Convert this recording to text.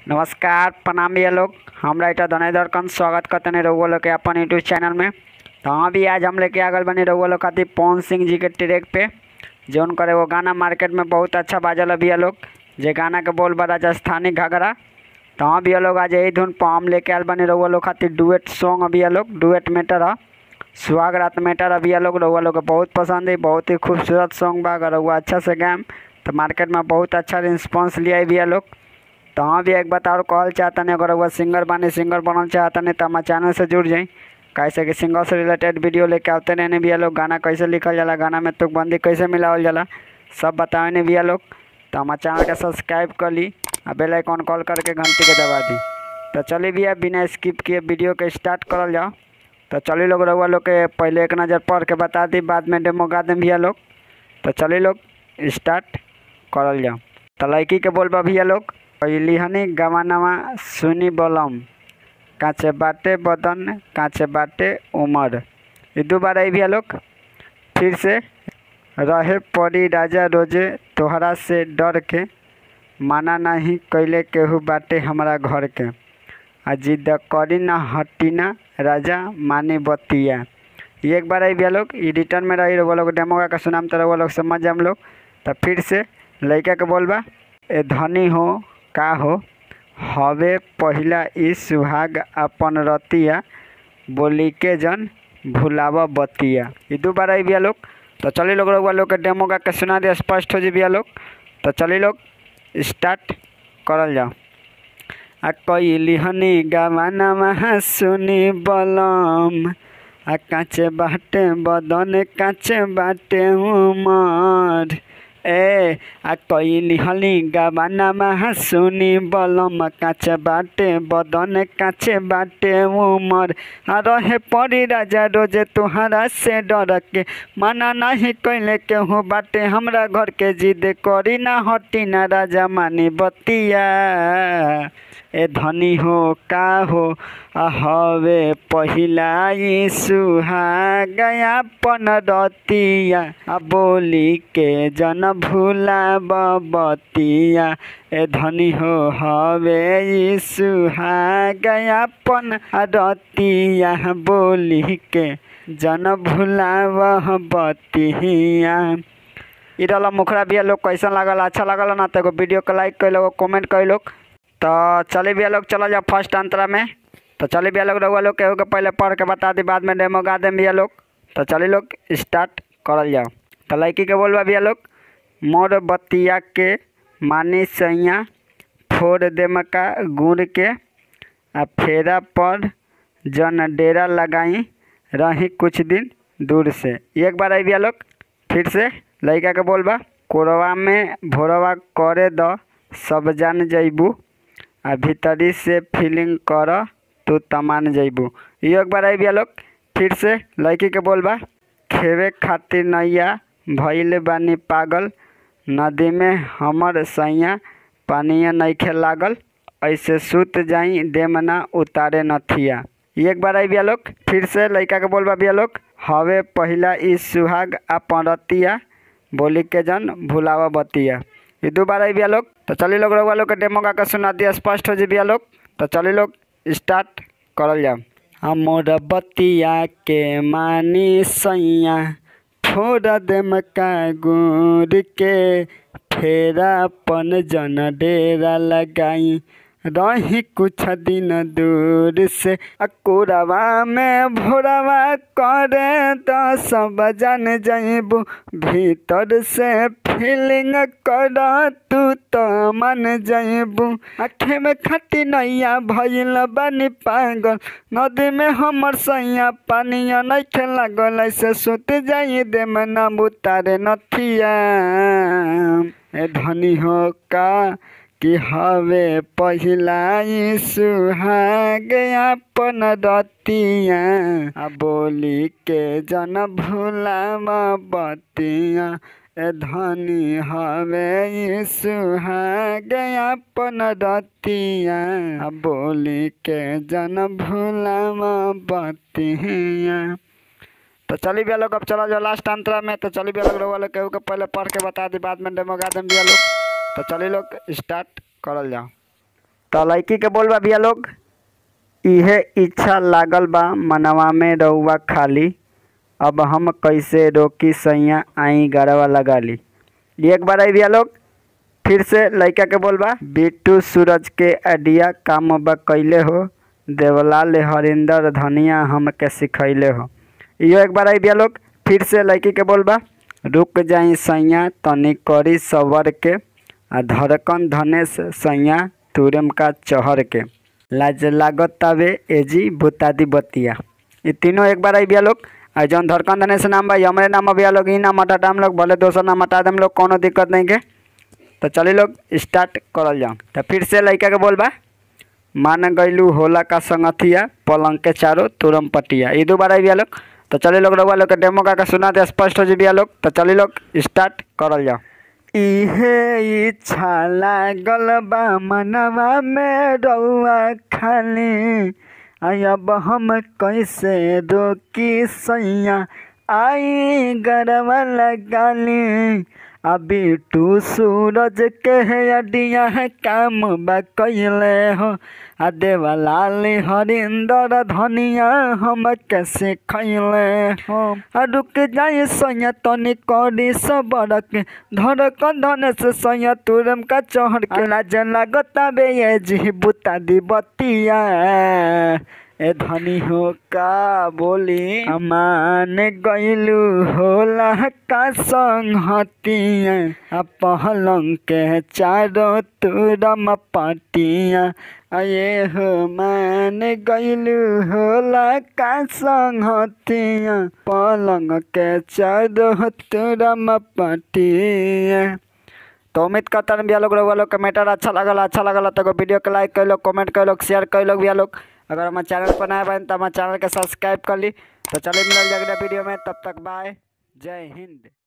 नमस्कार प्रणाम भैया लोग हम राइटर धनेधर कंद स्वागत करते हैं रउआ लोग के अपन यूट्यूब चैनल में तो हाँ भी आज हम लेके आ गए बनी रउआ लोग खातिर पवन सिंह जी के ट्रैक पे जौन करे वो गाना मार्केट में बहुत अच्छा बाजल है भैया लोग जे गाना के बोल बा राजस्थानी घाघरा तो हाँ भैया लोग आज यही धुन पर हम लेके आयल बनी रउआ लोग खातिर डुएट सॉन्ग है भैया लोग डुएट मैटर है सुहाग रात मैटर है भैया लोग रउआ लोग के बहुत पसंद है बहुत ही खूबसूरत सॉन्ग बा अगर रउआ अच्छा से गायम तो मार्केट में बहुत अच्छा रिस्पॉन्स लिया है भैया लोग तो हाँ भी एक बात और कहल चाहतनी अगर वह सिंगर बानी सिंगर बनल चाहतनी तो हमारे चैनल से जुड़ जाई कैसे कि सिंगर से रिलेटेड वीडियो लेके आते रहने भैया लोग गाना कैसे लिखल जाला गाना में तुकबंदी कैसे मिलावल जाला सब बतावे नहीं भैया लोग तो हमारे चैनल के सब्सक्राइब कर ली और बेल आइकॉन कॉल करके घंटी के दबा दी तो चलिए भैया बिना स्किप किए वीडियो के स्टार्ट करल जाओ तो चलिए लोग रउआ लोग के पहले एक नज़र पढ़ के बता दी बाद में डेमो गा दें भैया लोग तो चलिए लोग स्टार्ट करल जाओ तो लड़की के बोलबा भैया लोग पहली हनी गवानवा सुनी बलम काचे बाटे बदन काचे बाटे उमर ये दो बार आई भैया लोग फिर से रहे पड़ी राजा रोजे तोहरा से डर के माना नहीं कैले केहू बाटे हमारा घर के आ जिद करी ना हटी ना राजा मानी बतिया ये एक बार आई भैया लोग ये रिटर्न में रही वो लोग डेमो का सुनाम तो वो लोग समझ जाए हम लोग तो फिर से लड़का के बोलबा ए धनी हो का हो हवे पहिला ई सुहाग अपन रतिया बोली के जन भुलाव बतिया ये दो बार आई भैया लोग तो चलिए लोग रउआ लोग के डेमो गा के सुना दिया स्पष्ट हो जी भैया लोग तो चलिए लोग स्टार्ट करल जाओ आ कैली हनी गावाना महा सुनी बलम आ काचे बाटे बदन काचे बाटे उमर ए आ कैली हली गावाना महा सुनी बलम काचे बाटे बदन काचे बाटे उमर आ रहे परी राजा रोजे तुहरा से डर के माना नहीं कैले केहू बाटे हमरा घर के जिद करी ना हटी ना राजा मानी बतिया ए धनी हो का हो आ हवे पहिला ई सुहागया पन रतिया आ बोली के जन भूला बतिया ए धनी हो हवे ई सुहागया पन रतिया बोली के जन भूला बतिया इ रहल मुखरा भैया लोग कैसन लागल अच्छा लागल ना तो एगो वीडियो के लाइक कैलो एगो कमेंट कैलो तो चले भैया लोग चलो जाओ फर्स्ट अंतरा में तो चले भैया लोग रउआ लोग केहू के पहले पढ़ के बता दी बाद में डेमो गा दें भैया लोग तो चलिए लोग स्टार्ट करल जाओ तो लड़की के बोलबा भैया लोग मोर बतिया के मानी सैया फोड़ दे मका गुड़ के आ फेरा पर जन डेरा लगाई रही कुछ दिन दूर से एक बार आई भैया लोग फिर से लड़का के बोलबा कोरवा में भोरवा करे द सब जान जैबू आ भीतरी से फीलिंग कर तू तमान जैबू ये एक बार आई भैया लोग फिर से लड़की के बोलबा खेवे खातिर नैया भइल बानी पागल नदी में हमर सैया पानिया नइखे लागल ऐसे सुत जाई देमना उतारे नथिया एक बार आई भैया लोग फिर से लड़का के बोलबा भैया लोग हवे पहिला ई सुहाग आ परतिया बोली के जन भुलावा बतिया ये दो बार आई भैया लोग तो चलिए लोग रउआ लोग के डेमो गा के सुना दिया स्पष्ट हो जी भैया लोग तो चलिए लोग स्टार्ट करल जाओ हमर बतिया के मानी सैया फोड़ देम का गुड़ के फेरा पन जन डेरा लगाई रही कुछ दिन दूर से अकुरवा में भोरवा करे तो सब जान जैबू भीतर से फीलिंग कर तू तो मन जैबू आखे में खटी नैया भइल बानी पागल नदी में हमर सैया पानिया नइखे लागल ऐसे सुत जाई दे में ना उतारे नथिया ए धनी हो का कि हवे पहिला ई सुहाग अपन रतिया आ बोली के जन भूला बतिया ए धनी हवे ई सुहाग अपन रतिया आ बोली के जन भूला बतिया तो चली भैया लोग अब चला जाओ लास्ट अंतरा में तो चली भैया लोग रउआ लोग केहू के पहले पढ़ के बता दी बाद में डेमो गा दें भैया लोग तो चलिए लोग स्टार्ट करल जाओ तो लड़की के बोलबा भैया लोग इहे इच्छा लागल बा मनवा में रउआ खाली अब हम कैसे रोकी सैया आई गरवा लगा ली एक बार आई भैया लोग फिर से लड़का के बोलबा बिट्टू सूरज के अडिया काम बा कैले हो देवलाल हरिंदर धनिया हमके सिखैले हो इहो एक बार आई भैया लोग फिर से लड़की के बोलबा रुक जाई सैया तनी करी सवर के आ धड़कन धनेश सैया तुरम का चहर के लाज लागत तावे एजी भूतादी बतिया ये तीनों एक बार आई भैया लोग आ जौन धड़कन धनेश नाम बा हमरे नाम भैया लोग ई नाम हटा हम लोग भले दोसर नाम हटा देम लोग कोनो दिक्कत नहीं के तो चलिए लोग स्टार्ट करल जाओ तो फिर से लड़का के बोलबा मान गईलू होला का संगतिया पलंग के चारों तुरम पटिया ये दो बार आई भैया लोग तो चलिए लोग रउआ लोग के डेमो का के सुना दे स्पष्ट हो जी भैया लोग तो चलिए लोग स्टार्ट करल जाओ इहे इच्छा लागल बा मनवा में रउआ खाली आई अब हम कैसे रोकी सैया आई गरवा लगाली अभी टू सूरज के अडिया काम बा कैले हो आ देवलाल हरिंदर धनिया हम कैसे खैले हो आ रुक जाए सैया तनी करी सबर के धड़क धन से सैया तुरम का चढ़ के लाज लागता बे ये जी बुता दी बतिया ए धनी हो का बोली अमान गईलू होला का संगतिया आ पहलंग के चारो तुरम पटिया अये हो मान गईलू होला का संगतिया पलंग के चारो तुरम पटिया तो उम्मीद करता हूँ भैया लोग रउआ लोग के मैटर अच्छा लगल अच्छा लगल तो वीडियो के लाइक कर लो कमेंट कर लो शेयर कर लो भैया लोग अगर हमारे चैनल पर नया बन तो हमारे चैनल के सब्सक्राइब कर ली तो चलिए मिलल अगले वीडियो में तब तक बाय जय हिंद